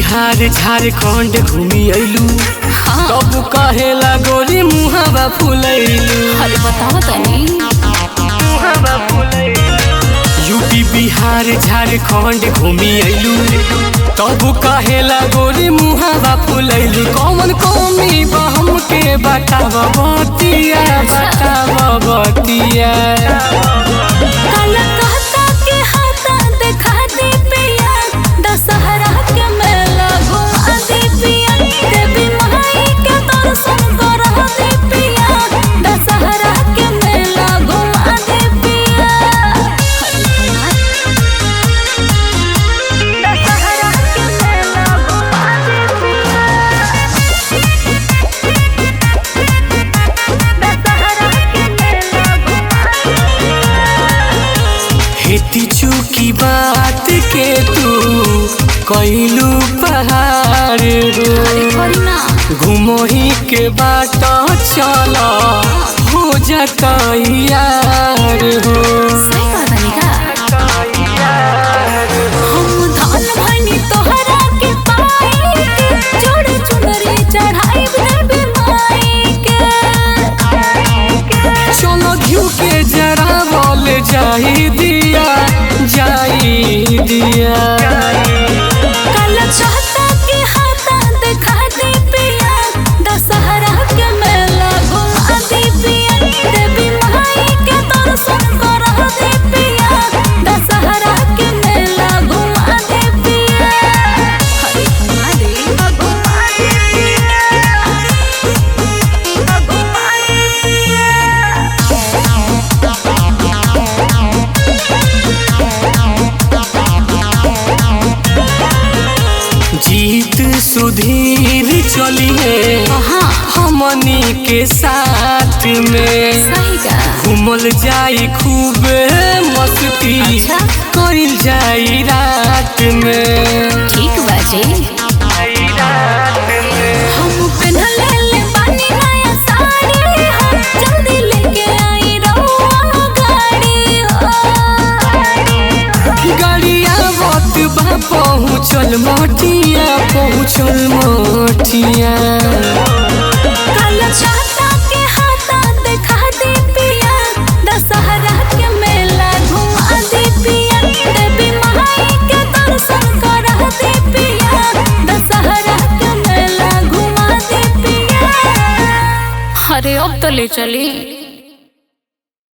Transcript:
बिहार झारखंड घूमी अइलू हाँ तब कहेला गोरी मुहावा फुलैलू अरे बताओ तनी यूपी बिहार झारखंड घूमी अइलू तब कहेला गोरी मुहावा फुलैलू कौन कौमी बहम के बताव बतिया बताव बतिया काला कहता के हाथा देखा दे पिया दशहरा के मेला घुमा दे पिया देवी माई के दर्शन करा दे पिया दशहरा के मेला घुमा दे पिया दशहरा के मेला घुमा दे पिया दशहरा के मेला घुमा हेती चूकी बात के तू कैलू पहाड़ रो अरे ना घुमोही के बाट चल हो जाता यार हो सही कहतानी का हम धन भनी तोहरा के पाई के जोड़े चुनरी चढ़ाई देवी माई के चलो घिउ के जरा बोल जाई दिया जाई दिया कल चाहता के हाथा देखा दे पिया दशहरा के मेला घुमा दे पिया देवी माई के दर्शन करा दे पिया दशहरा के मेला घुमा दे पिया हरे घुमा दे घुमा दे पिया घुमा दे जीत सुधीर चलिए हाँ हमनी के साथ में सही का घूमल जाई खूब मस्ती अच्छा। कइल जाई रात में ठीक बाजे हम पहनले ले बानी नया साड़ी हो जल्दी लेके आई रहुआ गाड़ी हो गाड़िया बत बा पहुँचल मोटिया पहुँचल मोटिया कल चाहता के हाथा देखा दे पिया दशहरा के मेला घुमा दे पिया देवी माई के दर्शन करा दे पिया दशहरा के मेला घुमा दे पिया अरे अब तो ले चली